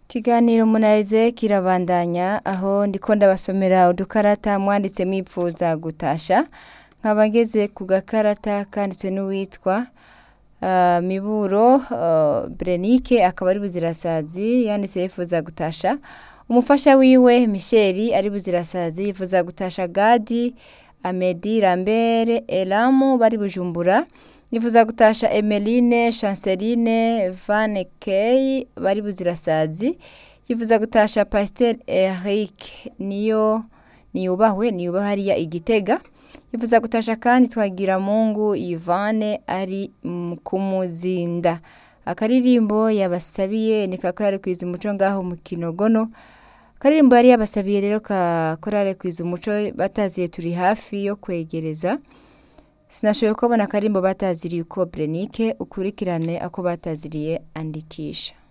Ikiganiro munarize kirabandanya aho ndiko ndabasomera udukarata mwanditse mwipfuza gutasha nkaba ngeze ku gakarata kanditswe n'uwitwa uh, Miburo uh, Brenike akaba ari buzirasazi yanditse yifuza gutasha umufasha wiwe Michel ari buzirasazi yifuza gutasha Gadi Amedi Lambert Elamu bari bujumbura yifuza gutasha Emeline Chanceline Van Key bari buzirasazi yifuza gutasha Pasteur Eric niyo niyubahwe niyubahwe hariya igitega yifuza gutasha kandi twagira mungu Yvane ari mm, kumuzinda akaririmbo yabasabiye ni kakorare kwiza umuco ngaho mu kinogono akaririmbo yari yabasabiye rero kakorare kwiza umuco bataziye turi hafi yo kwegereza sinashoboye kubona akarimbo bataziriye uko Brenike ukurikirane ako bataziriye andikisha